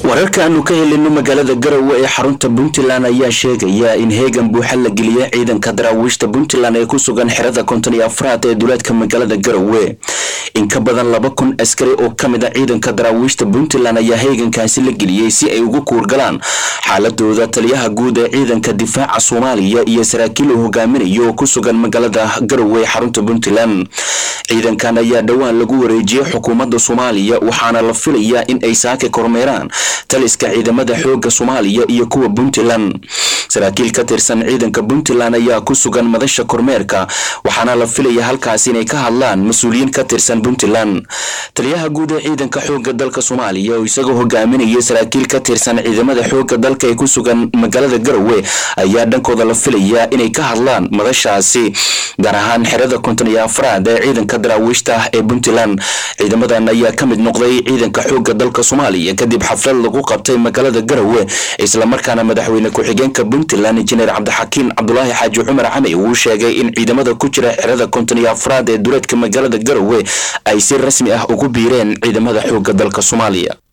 wararka aanu ka helino magaalada garowe ee xarunta puntland ayaa sheegaya in heegan buuxa la geliyay ciidanka daraawiishta puntland ee ku sugan xerada konton iyo afraad ee duleedka magaalada garowe in ka badan laba kun askari oo ka mid a ciidanka daraawiishta puntland ayaa heegankaasi la geliyey si ay ugu kuurgalaan xaaladooda taliyaha guud ee ciidanka difaaca soomaaliya iyo saraakiil uu hogaaminayo oo ku sugan magaalada garowe ee xarunta puntland ciidankan ayaa dhowaan lagu wareejiyey xukuumadda soomaaliya waxaana la filayaa in ay saaka kormeeraan taliska ciidamada xooga soomaaliya iyo kuwa puntland saraakiil ka tirsan ciidanka puntland ayaa ku sugan madasha kormeerka waxaana la filaya halkaas inay ka hadlaan mas-uuliyiin ka tirsan puntland taliyaha guud ee ciidanka xooga dalka soomaaliya oo isagoo hogaaminaya saraakiil ka tirsan ciidamada xooga dalka ee ku sugan magaalada garowe ayaa dhankooda la filayaa inay ka hadlaan madashaasi gaar ahaan xerada konton iyo afraad ee ciidanka daraawiishta ee puntland ciidamadan ayaa ka mid noqday ciidanka xooga dalka soomaaliya kadib xaflad lagu qabtay magaalada garowe islamarkaana madaxweyne ku-xigeenka puntland injineer cabdixakiin cabdulaahi xaaji cumar camey uu sheegay in ciidamada ku jira xerada konton iyo afraad ee duleedka magaalada garowe ay si rasmi ah ugu biireen ciidamada xooga dalka soomaaliya